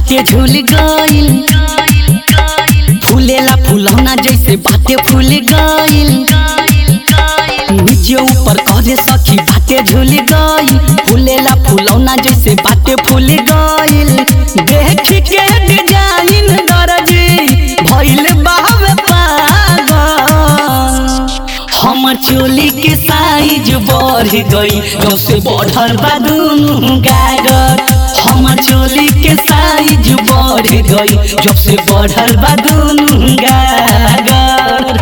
फाटे झूल गइल फूलेला फूलौना जैसे बाटे फूल गइल नीचे ऊपर करे सखी बाटे झूल गइल फूलेला फूलौना जैसे बाटे फूल गइल देख के डिजाइन दर्जी भइल बावे पागल हमर चोली के साइज बढ़ गई जब से बढ़ल बा दुनू गागर हमर चोली के साइज बढ़ गई जब से बढ़ल बा दुनू गागर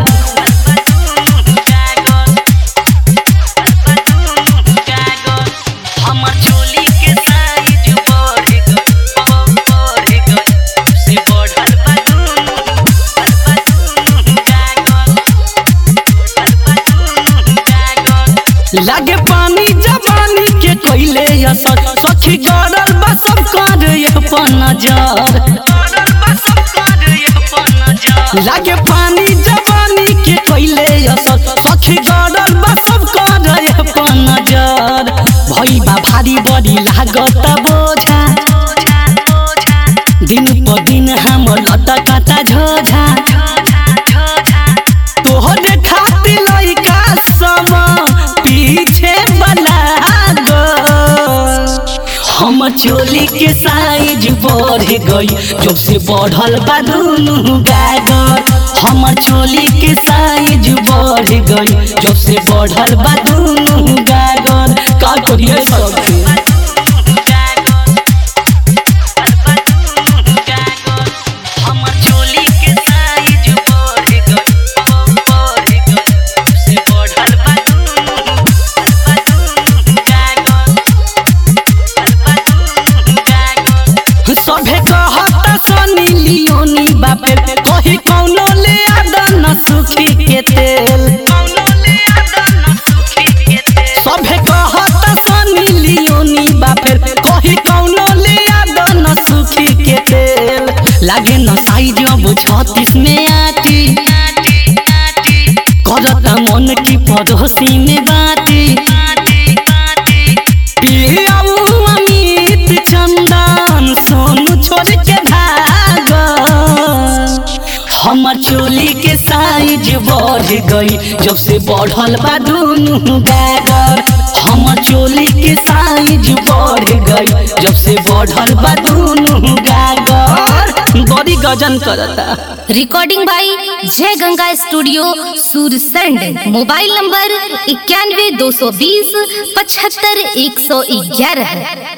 हमर चोली के साइज बढ़ गई बढ़ गई जब से बढ़ल बा दुनू बा दुनू गागर लागे पानी जवानी के कोइले असर सखी गड़ल बा सब कर अपन नजर लागे पानी जवानी के कोइले असर सखी गड़ल बा सब कर अपन नजर भई बा भारी बड़ी लागत बोझा दिन पर दिन हम लटकता झोझा तोहरे खातिर लइका सम पीछे बना गो हम चोली के साइज बढ़ गई जब से बढ़ल बा दुनू गागर हमर चोली के साइज बढ़ गई जब से बढ़ल बा दुनू गागर का करिए सबके हमर चोली के साइज बढ़ गई बढ़ गई से बढ़ल बा दुनू बा दुनू गागर बा दुनू गागर सभे कहता सनी लियोनी बापे कही कौनो ले आदन सुखी के तेल सभे कहता सनी लियोनी बापे कही कौनो ले आदन सुखी के तेल लागे न साइज अब छत्तीस में आटी करता मन की पड़ोसी में बाटी पियाऊ अमित चंदन सोनू छोड़ के भाग हमर चोली के साइज बढ़ गई जब से बढ़ल बा दुनू गागर हमर चोली के साइज बढ़ गई जब से बढ़ल बा दुनू गागर बड़ी गजन करता recording by Jai Ganga studio Sursand mobile number इक्यानवे दो सौ बीस पचहत्तर एक सौ ग्यारह